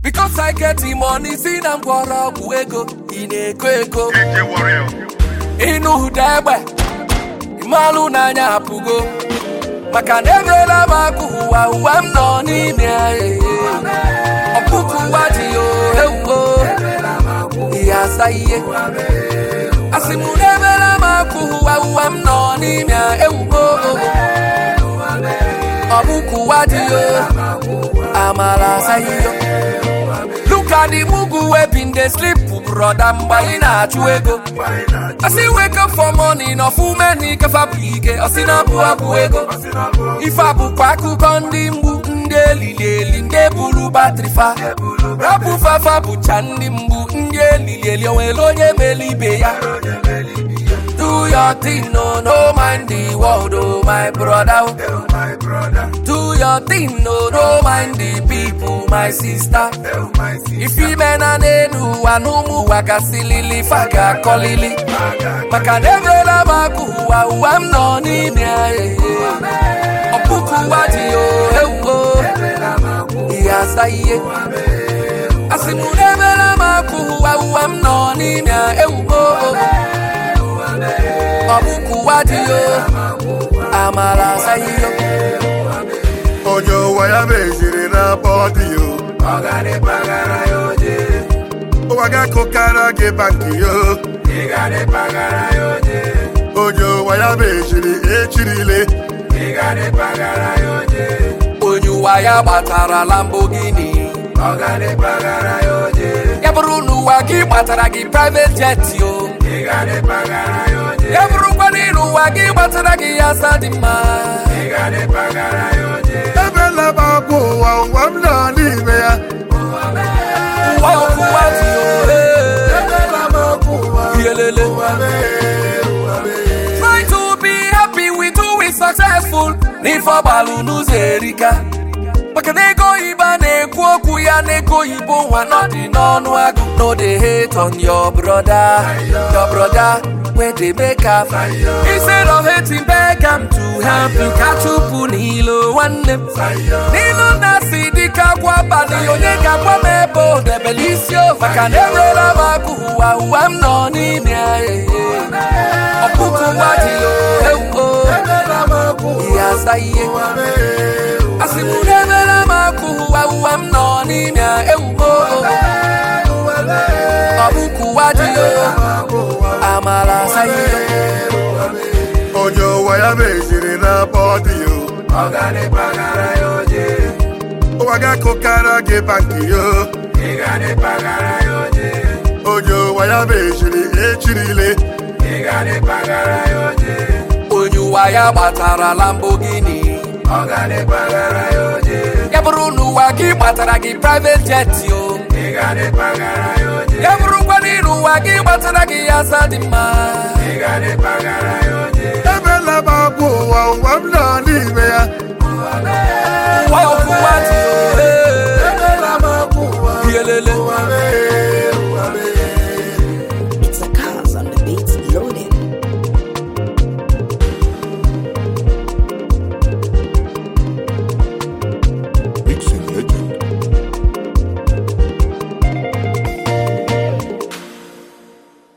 Because I get the money, si na mgbọrọgwụ ego ị na-eko eko Ije warrior. ịnụ ụda egbe ịmalụ n'anya apụgo maka na emeela m akụ ụwa ụwa m nọ n'ime ya ee. ọkpụkụ ụwa dị ya ewuo ihe asa ihe asị m na emeela m akụ ụwa ụwa m nọ n'ime ya ewuo ọkpụkụ ụwa dị ya amala asa ihe Look at the mugu wey been dey sleep broda mgbe anyị na-achụ ego Asị wake up for morning ọfụme na ikefa bụ ike ọsị na abụ abụ ego ife a bụkwa akụkọ ndị mgbu ndị elili eli ndị buru batrị fa rapụ fafa bụcha ndị mgbu ndị elili eli onwere onye mere ibe ya Do your thing, no, no mind the world, oh my brother. oh. Do your thing, no, no mind the people, my sister. If you men and enu anumu wakasilili faga kolili maka na emela m akụ ụwa ụwa m nọ n'ime ya ee. ọkpụkụ ụwa dị o ewuo ihe asa ihe asị m na emela m akụ ụwa ụwa m nọ n'ime ya ewuo ọkpụkụ ụwa dị o amala asa ihe Onye ụwa ya meziri na bọdị yo. Ụwa ga-akụkara gị bankị yo. Onye ụwa ya meziri echirile. onye ụwa ya gbatara Lamborghini ya bụrụ na ụwa gị gbatara gị private jet o ya bụrụkwa na ịrụ ụwa gị gbatara gị ya asa dị mma Ebela m akwa ụwa ụwa m nọ n'ime ya. ụwa ọkụwa dị o ee. Ebela m akwa ụwa Yelele. ụwa mee, ụwa mee. Try to be happy with who is successful n'ife ọgbalụ n'ụzọ erika maka na ego oyibo a na-ekwu okwu ya na ego oyibo nwa nọ dị n'ọnụ agụ no dey hate on your brother your brother wey dey make am instead of hating beg am to help you ka chụpụ n'ilo nwanne m n'ilu na si dịka akwa abalị onye ga-agwa m ebe o debere isi o maka na enwela m akụ ụwa ụwa m nọ n'ime ya ee. ọkpụkụ ụwa dị o ewuo Ebela m akwa ihe asa ihe ụwa mee, ụwa asị m na emela m akụ ụwa ụwa m nọ n'ime ya ewuo ọkpụkụ ụwa dị o amala asa ihe onye ụwa ya meziri na bọdị yo ụwa ga-akụkara gị bankị yo onye ụwa ya meziri echirile onye ụwa ya gbatara Lamborghini ya bụrụ na ụwa gị gbatara gị private jet o ya bụrụkwa na ịrụ ụwa gị gbatara gị ya asa dị mma ebela m akwa ụwa